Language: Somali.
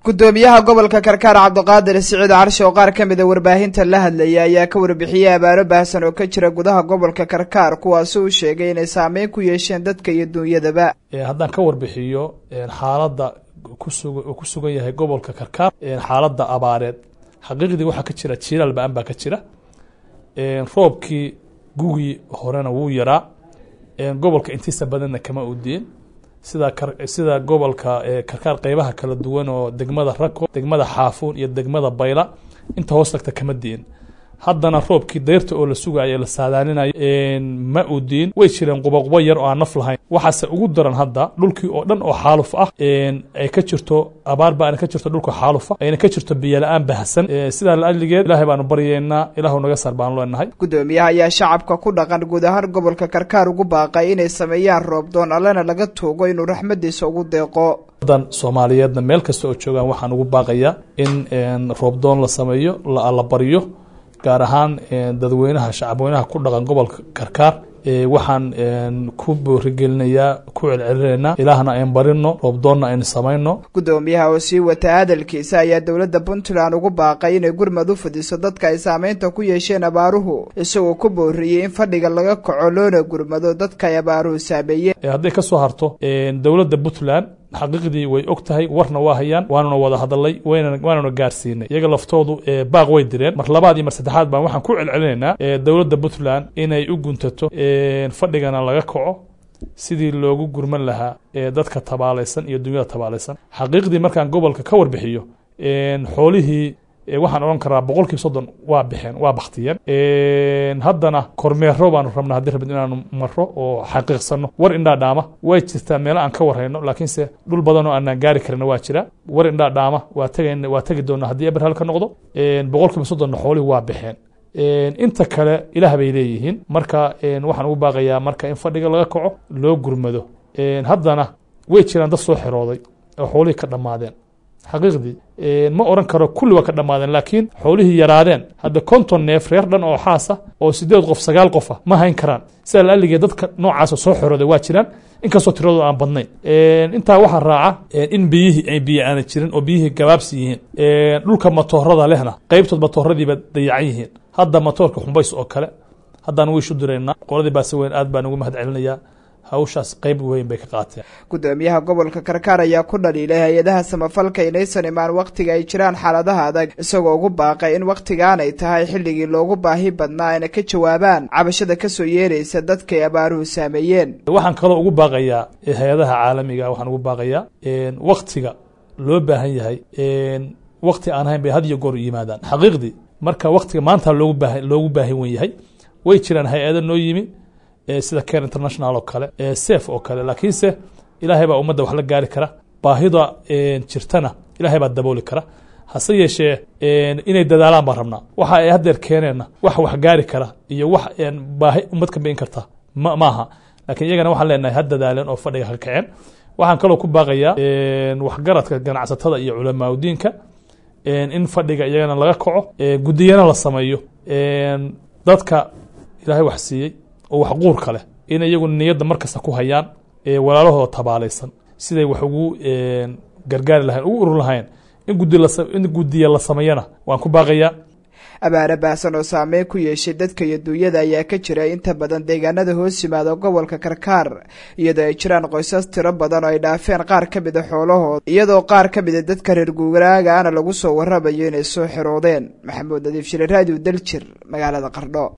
gudoomiyaha gobolka karkaar cabdiqaadir siciid carshe oo qaar ka mida warbaahinta la hadlayay ayaa ka warbixiyey abaaro baahsan oo ka jira gudaha gobolka karkaar kuwaasi uu sheegay inay saameyn ku yeesheen dadka iyo duunyadaba haddaan ka warbixiyo xaaladda kusug ku sugan yahay gobolka karkaar xaaladda abaareed xaqiiqdii waxaa ka jira jilaal ba-an baa ka jira roobkii gugii horena wuu yaraa gobolka intiisa badanna kama udiin sida sida gobolka karkaar qeybaha kala duwan oo degmada rako degmada xaafuun iyo degmada bayla inta hoos tagta kama diin haddana roobkii dayrta oo la sugayo la saadaalinayo ma u diin way jireen quboqubo yar oo aan naf lahayn waxaase ugu daran hadda dhulkii oo dhan oo xaaluf ah ay ka jirto abaar ba ka jirto dhulka xaalufa ayna ka jirto biyola-aan baahsan sidaa laadligeed ilaahay baanu baryeynaa ilaahu naga sar baanu leenahay gudoomiyaha ayaa shacabka ku dhaqan guud ahaan gobolka karkaar ugu baaqay inay sameeyaan roobdoon allena laga tuugo inuu raxmadiisa ugu deeqo dan soomaaliyeedna meel kasta oo joogaan waxaan ugu baaqayaa in roobdoon la sameeyo la baryo gaar ahaan dadweynaha shacabweynaha ku dhaqan gobolka karkaar waxaan ku boorigelinayaa ku celcelinaynaa ilaahna ayn barino roobdoonna aynu samayno gudoomiyaha oo sii wata hadalkiisa ayaa dowladda puntland ugu baaqay inay gurmad u fidiso dadka ay saameynta ku yeesheen abaaruhu isagoo ku booriyey in fadhiga laga kaco loona gurmado dadka ay abaaruhu saameeyeen hadday ka soo harto dowladda puntland xaqiiqdii way og tahay warna waa hayaan waanuna wada hadalay waanuna gaarsiinay iyaga laftoodu baaq way direen mar labaad iyo mar saddexaad baan waxaan ku celcelinaynaa dowladda puntland inay u guntato fadhigana laga kaco sidii loogu gurman lahaa dadka tabaalaysan iyo dunyada tabaalaysan xaqiiqdii markaan gobolka ka warbixiyo xoolihii waxaan odhan karaa boqol kiiba soddon waa bixeen waa baktiyeen haddana kormeero baanu rabna haddii rabid inaanu maro oo xaqiiqsano war indhaa dhaama way jirtaa meelo aan ka warhayno laakiinse dhul badan oo aanaan gaari karina waa jira war indhaa dhaama waa teg waa tegi doona haddii eberhal ka noqdo boqol kiiba soddonna xoolihii waa bixeen inta kale ilaah bay leeyihiin marka waxaan ugu baaqayaa marka in fadhiga laga kaco loo gurmado haddana way jiraan dad soo xirooday oo xoolihii ka dhammaadeen xaqiiqdii ma oran karo kulli waa ka dhammaadeen laakiin xoolihii yaraadeen hadda konton neef reer dhan oo xaasa oo sideed qof sagaal qof ah ma hayn karaan sida laaligee dadka noocaasa soo xorooday waa jiraan inkastoo tiradooda aan badnayn intaa waxaa raaca in biyihii ay biyo aana jirin oo biyihii gabaabsi yihiin dhulka matoorada lehna qeybtood matooradiiba dayacan yihiin hadda matoorka xumbays oo kale haddaan wiishu diraynaa qoladii baase weyn aad baan ugu mahad celinayaa hawshaas qeyb weyn bay ka qaateen gudoomiyaha gobolka karkaar ayaa ku dhaliilay hay-adaha samafalka inaysan imaan wakhtiga ay jiraan xaaladaha adag isagoo ugu baaqay in wakhtigaanay tahay xilligii loogu baahi badnaa ayna ka jawaabaan cabashada kasoo yeeraysa dadkay abaaruhu saameeyeen waxaan kaloo ugu baaqayaa hay-adaha caalamiga waxaan ugu baaqayaa wakhtiga loo baahan yahay wakhti aan ahayn bay had iyo goor yimaadaan xaqiiqdii marka wakhtiga maanta loogu baaha loogu baahi wen yahay way jiraan hay-ado noo yimi sida care international oo kale sef oo kale laakiinse ilaahay baa ummadda wax la gaari kara baahida jirtana ilaahay baa dabooli kara hase yeeshee inay dadaalaan baan rabnaa waxa ay haddeer keeneenna wax wax gaari kara iyo wax baahi ummad ka bain karta ma maaha laakiin iyagana waxaan leenahay ha dadaaleen oo fadhiga ka kaceen waxaan kaloo ku baaqayaa waxgaradka ganacsatada iyo culamaauddiinka in fadhiga iyagana laga kaco guddiyana la sameeyo dadka ilaahay wax siiyey oo wax quurka leh in iyagu niyadda markasta ku hayaan walaalahooda tabaalaysan siday wax ugu gargaari lahayn ugu urur lahayn in guddiya la sameeyana waan ku baaqayaa abaare baahsan oo saameyn ku yeeshay dadka iyo duunyada ayaa ka jira inta badan deegaanada hoos yimaada gobolka karkaar iyadoo ay jiraan qoysas tiro badan oo ay dhaafeen qaar ka mida xoolahooda iyadoo qaar ka mida dadka reer guuraagaana lagu soo waramayo inay soo xiroodeen maxamuud nadiif shire raadiyo daljir magaalada qardho